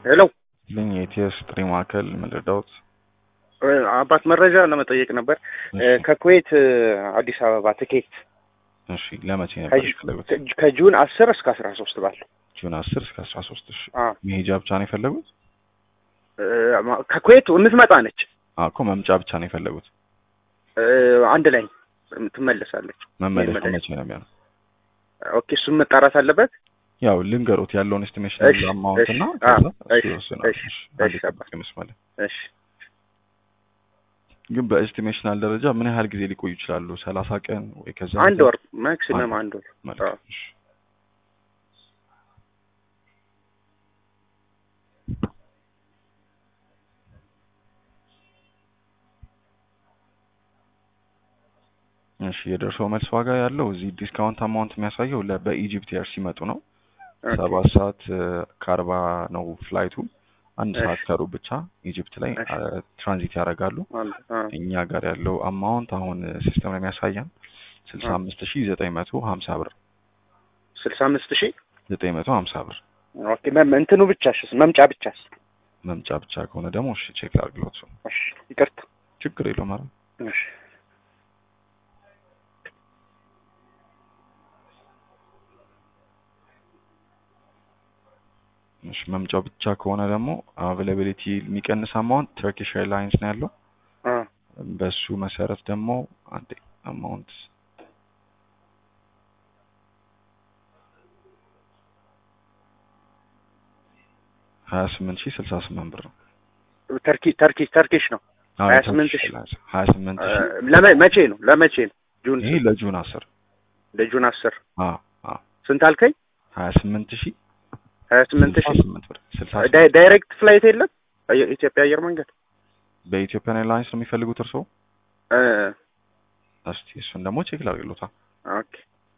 ሄሎ ልኝ የኢቲኤስ ጥሪ ማዕከል ምልዳውት አባት መረጃ ለመጠየቅ ነበር። ከኩዌት አዲስ አበባ ትኬት እሺ ለመቼ ነበር የፈለጉት? ከጁን አስር እስከ አስራ ሶስት ባለው ጁን አስር እስከ አስራ ሶስት እሺ አ መሄጃ ብቻ ነው የፈለጉት? ከኩዌት የምትመጣ ነች። አዎ እኮ መምጫ ብቻ ነው የፈለጉት። አንድ ላይ ትመለሳለች። መመለሻ መመለሻ። መቼ ነው የሚሆነው? ኦኬ እሱም መጣራት አለበት። ያው ልንገሩት ያለውን ኤስቲሜሽን እሺ፣ አማውንት እና እሺ፣ ከዛ አዎ፣ እሱ እሺ፣ ይወስናል። እሺ፣ እሺ፣ እሺ፣ አንድ አባ። ጠብቅ መስመር ላይ። እሺ ግን በኤስቲሜሽናል ደረጃ ምን ያህል ጊዜ ሊቆዩ ይችላሉ? ሰላሳ ቀን ወይ ከዛ አንድ በላይ? ወር ማክሲመም አንድ ወር። መልካም፣ አዎ። እሺ። እሺ የደርሶ መልስ ዋጋ ያለው እዚህ ዲስካውንት አማውንት የሚያሳየው ለ- በኢጂፕት ኤር ሲመጡ ነው። ኦኬ። ሰባት ሰዓት ከአርባ ነው ፍላይቱ። አንድ እሺ። ሰዓት ከሩብ ብቻ ኢጂፕት ላይ እሺ። አ፣ ትራንዚት ያደርጋሉ። አንድ አ እኛ ጋር ያለው አማውንት አሁን ሲስተም ላይ የሚያሳየን ስልሳ አምስት ሺ ዘጠኝ መቶ ሀምሳ ብር ስልሳ አምስት ሺህ ዘጠኝ መቶ ሀምሳ ብር ኦኬ። መም- እንትኑ ብቻስ መምጫ ብቻስ? መምጫ ብቻ ከሆነ ደግሞ እሺ ቼክ ላድርግሎት። እሺ ይቅርታ። ችግር የለውም ኧረ እሺ እሺ መምጫው ብቻ ከሆነ ደግሞ አቬላቢሊቲ የሚቀንስ አማውንት ተርኪሽ ኤርላይንስ ነው ያለው። አ በሱ መሰረት ደግሞ አንዴ አማውንት ሀያ ስምንት ሺህ ስልሳ ስምንት ብር ነው። ተርኪ ተርኪ ተርኪሽ ነው። አዎ፣ 28 ተርኪሽ ሺህ። ኤርላይንስ ሀያ ስምንት አ፣ ሺህ ለመ- መቼ ነው ለመቼ ነው? ጁን ይሄ ለጁን አስር ለጁን አስር አዎ አዎ ስንት አልከኝ? ሀያ ስምንት ሺህ ሀያ ስምንት ስልሳ ሺህ ስምንት ብር ስልሳ ዳይ- ዳይሬክት ፍላይት የለም አየ- ኢትዮጵያ አየር መንገድ በኢትዮጵያን ኤርላይንስ ነው የሚፈልጉት እርስዎ? እ፣ እስቲ እሱን ደግሞ ቼክ ላድርግሎታ። ኦኬ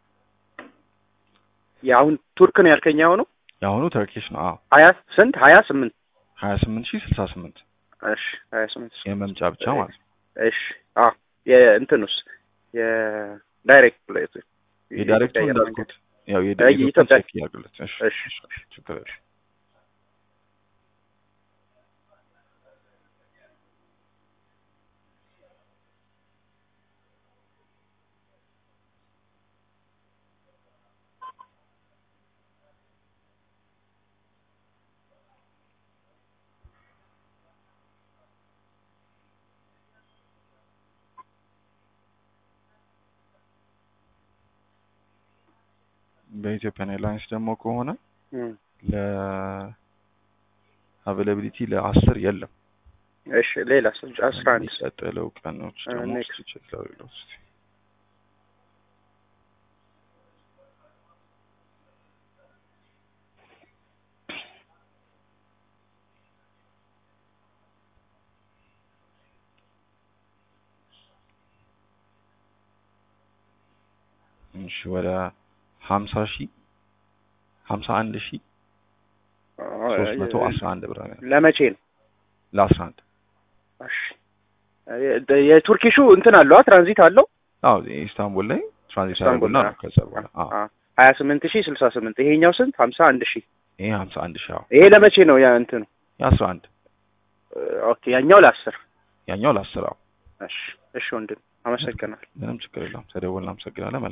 የአሁን ቱርክ ነው ያልከኝ አሁኑ የአሁኑ ተርኪሽ ነው። አዎ ሀያ ስንት ሀያ ስምንት ሀያ ስምንት ሺህ ስልሳ ስምንት እሺ ሀያ ስምንት የመምጫ ብቻ ማለት ነው። እሺ አዎ የእንትኑስ የዳይሬክት ፍላይት የዳይሬክቱ የኢትዮጵያ አየር መንገድ እንዳልኩት ያው አይ፣ የዳይሬክቱ የኢትዮጵያ- ቼክ ያድርግሎት። እሺ እሺ እሺ ችግር የለውም። በኢትዮጵያን ኤርላይንስ ደግሞ ከሆነ እም፣ ለአቬላቢሊቲ ለአስር የለም። እሺ ሌላ አስራ አንድ የሚቀጥለው ቀኖች አ፣ ደግሞ next. እስኪ ቼክ ላድርግሎት እስኪ። እሺ ወደ ሀምሳ ሺህ ሀምሳ አንድ ሺህ ሶስት መቶ አስራ አንድ ብር ነው ለመቼ ነው? ለአስራ አንድ እሺ የ- የቱርኪሹ እንትን አለው ትራንዚት አለው አዎ ኢስታንቡል ላይ ትራንዚት ኢስታንቡል ያደርጉና ላይ፣ ነው ከዛ በኋላ አዎ ሀያ ስምንት ሺህ ስልሳ ስምንት ይሄኛው ስንት ሀምሳ አንድ ሺህ ይሄ ሀምሳ አንድ ሺህ አዎ ይሄ ለመቼ ነው ያ እንትኑ የአስራ አንድ ኦኬ ያኛው ለአስር ያኛው ለአስር አዎ እሺ እሺ ወንድም አመሰግናለሁ ምንም ችግር የለውም ተደውል እናመሰግናለን